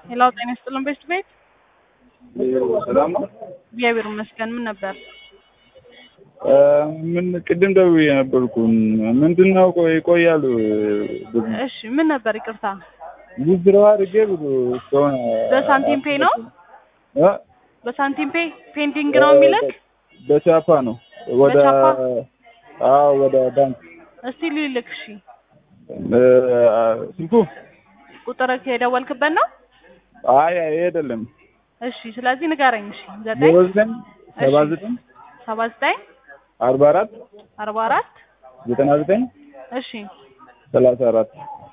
ሌላው ጤና ይስጥልን ቤት ቤት ሰላም ነው። እግዚአብሔር ይመስገን። ምን ነበር? ምን ቅድም ደውዬ ነበርኩን ምንድን ነው ቆይ ይቆያሉ እሺ ምን ነበር? ይቅርታ ውዝድሮ አድርጌ ብሎ እስካሁን በሳንቲም ፔ ነው እ በሳንቲም ፔ ፔንዲንግ ነው የሚልክ በቻፓ ነው ወደ በቻፓ? አዎ ወደ ባንክ እስቲ ልልክ። እሺ እ ስልኩ ቁጥር የደወልክበት ነው? አይ አይ አይደለም እሺ ስለዚህ ንገረኝ። እሺ ዘጠኝ ዜሮ ዘጠኝ ሰባ ዘጠኝ ሰባ ዘጠኝ አርባ አራት አርባ አራት ዘጠና ዘጠኝ እሺ ሰላሳ አራት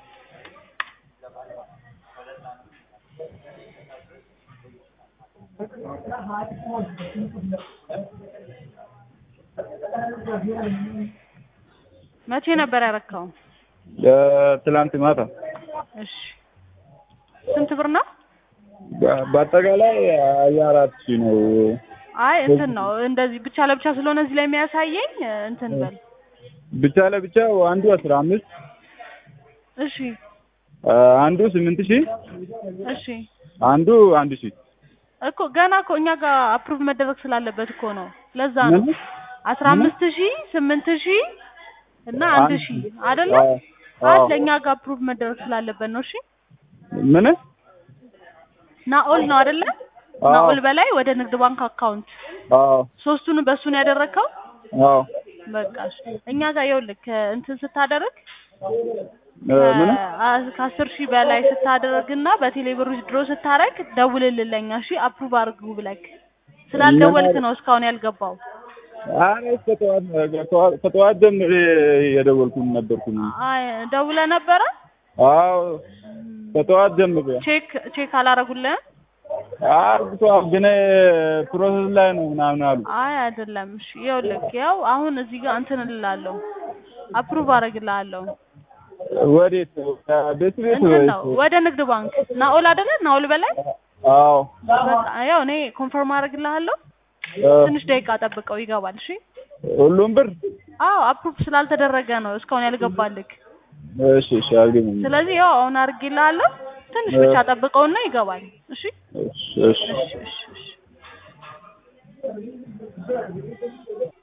መቼ ነበር ያረካው? ትላንት ማታ እሺ ስንት ብር ነው? በ- በአጠቃላይ ሀያ አራት ሺህ ነው። አይ እንትን ነው እንደዚህ ብቻ ለብቻ ስለሆነ እዚህ ላይ የሚያሳየኝ እንትን በል ብቻ ለብቻ አንዱ አስራ አምስት እሺ አንዱ ስምንት ሺህ እሺ አንዱ አንድ ሺህ እኮ ገና እኮ እኛ ጋር አፕሩቭ መደረግ ስላለበት እኮ ነው። ለዛ ነው ምን? አስራ አምስት ሺህ ስምንት ሺህ እና አንድ አንድ ሺህ ሺህ። አይደለ? አዎ፣ አለ አዎ። እኛ ጋር አፕሩቭ መደረግ ስላለበት ነው። እሺ ምን? ናኦል ነው አይደለ? አዎ። ናኦል በላይ ወደ ንግድ ባንክ አካውንት አዎ ሶስቱን በሱን ያደረግከው አዎ በቃ እሺ። እኛ ጋር ይኸውልህ ከ- እንትን ስታደርግ እ ምን? ከ- ከአስር ሺህ በላይ ስታደርግና በቴሌብር ድሮ ስታረግ ደውልልን ለኛ እሺ አፕሩቭ አድርጉ ብለክ ስላልደወልክ ነው እስካሁን ያልገባው። አይ ከጠዋት ከጠዋት- ከጠዋት ጀምሬ የደወልኩኝ ነበርኩኝ። አይ ደውለህ ነበረ? አዎ ከጠዋት ጀምሬ ቼክ ቼክ አላረጉልህም? አርግቷል፣ ግን ፕሮሰስ ላይ ነው ምናምን አሉ። አይ አይደለም። እሺ ይኸውልህ ያው አሁን እዚህ ጋር እንትን እልልሃለሁ አፕሩቭ አደርግልሃለሁ። ወዴት? ቤት ቤት እንትን ወይስ? ነው ወደ ንግድ ባንክ ናኦል አይደለ? ናኦል በላይ አዎ በቃ ያው እኔ ኮንፈርም አደርግልሃለሁ። እ ትንሽ ደቂቃ ጠብቀው ይገባል። እሺ ሁሉም ብር አዎ አፕሩቭ ስላልተደረገ ነው እስካሁን ያልገባልክ። እሺ እሺ አልገኝም። ስለዚህ ያው አሁን አድርጌልሃለሁ። ትንሽ ብቻ ጠብቀውና ይገባል። እሺ እሺ እሺ እሺ እሺ እሺ